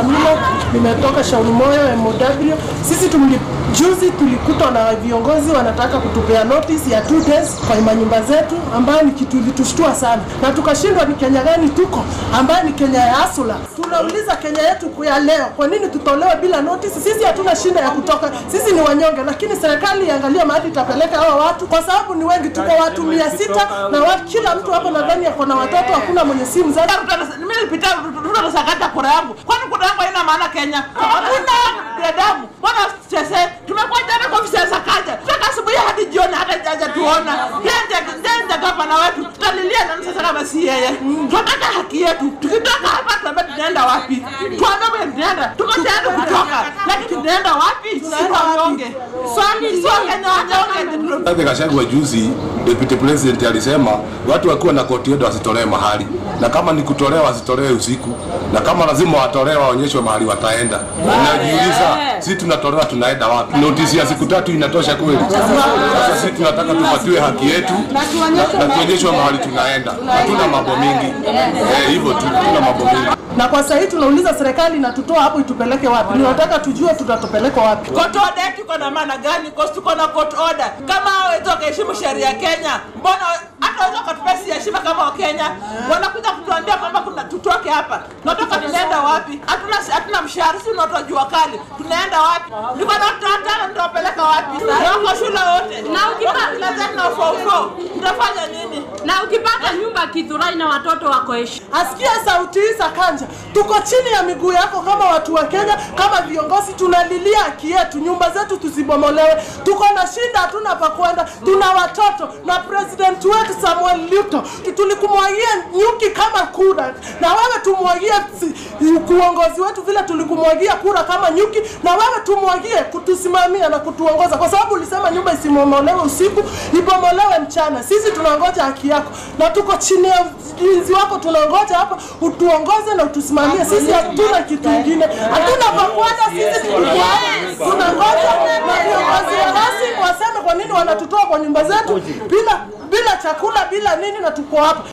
Amino, nimetoka Shauri Moyo MOW. Sisi tumli, juzi tulikutwa na viongozi wanataka kutupea notice ya two days kwa manyumba zetu, ambayo ni kitu ilitushtua sana, na tukashindwa ni Kenya gani tuko, ambayo ni Kenya ya asula. Tunauliza Kenya yetu ya leo, kwa nini tutolewe bila notice? Sisi hatuna shinda ya kutoka, sisi ni wanyonge, lakini serikali iangalie mahali itapeleka hawa watu, kwa sababu ni wengi, tuko watu mia sita na watu, kila mtu hapo nadhani ako na watoto, hakuna mwenye simu zake. mimi nilipita Ruto nasakata kura yangu, kwani kura yangu haina maana Kenya? Hakuna binadamu. Bwana sese, tumekuwa jana kwa ofisi ya Sakaja toka asubuhi hadi jioni, hata jaja tuona nje nje gavana wetu, tutalilia nani sasa kama si yeye? Tunataka haki yetu, tukitoka hapa tunaambia tunaenda wapi? Tuambie tunaenda, tuko tayari kutoka, lakini tunaenda wapi? Si wanyonge, swali sio Kenya wanyonge. Rigathi Gachagua juzi, deputy president alisema watu wakiwa na koti yetu wasitolewe mahali, na kama ni kutolewa wasitolewe usiku, na kama lazima watolewe waonyeshwe mahali wataenda. Najiuliza, sisi tunatolewa tunaenda wapi? Notisi ya siku tatu inatosha kweli? Sasa sisi tunataka tupatiwe haki yetu na na tuonyeshwe mahali tunaenda. Hatuna mambo mingi eh, hivyo tu, hatuna mambo mingi. Na kwa sasa hii tunauliza serikali inatutoa hapo itupeleke wapi? Tunataka tujue tutatupeleka wapi. Court order yetu iko na maana gani? Kwa tuko na court order. Kama hawezi wakaheshimu sheria ya Kenya, mbona hata waweza wakatupea si heshima kama Wakenya? Wanakuja kutuambia kwamba kuna tutoke hapa. Tunatoka tunaenda wapi? Hatuna hatuna mshahara, si unatoa jua kali. Tunaenda wapi? Niko na watoto watano nitawapeleka wapi? Na wako shule wote. Na ukipata- lazima na ufauko. Tutafanya nini? na ukipata nyumba Kithurai na watoto wako heshima Asikia sauti hii Sakanja, tuko chini ya miguu yako kama watu wa Kenya, kama viongozi, tunalilia haki yetu, nyumba zetu tusibomolewe. Tuko na shida, hatuna pa kwenda, tuna watoto na president wetu Samuel Ruto tulikumwagia nyuki kama kura, na wewe tumwagie si- uongozi wetu vile tulikumwagia kura kama nyuki, na wewe tumwagie kutusimamia na kutuongoza, kwa sababu ulisema nyumba isibomolewe usiku, ibomolewe mchana. Sisi tunangoja haki yako na tuko chini ya ulinzi wako, tunangoja hapa utuongoze na utusimamie. Sisi hatuna kitu kingine, hatuna pa kwenda. Sisi tuko hapa tunangoja na viongozi rasmi waseme kwa nini wanatutoa kwa nyumba zetu bila bila chakula bila nini, na tuko hapa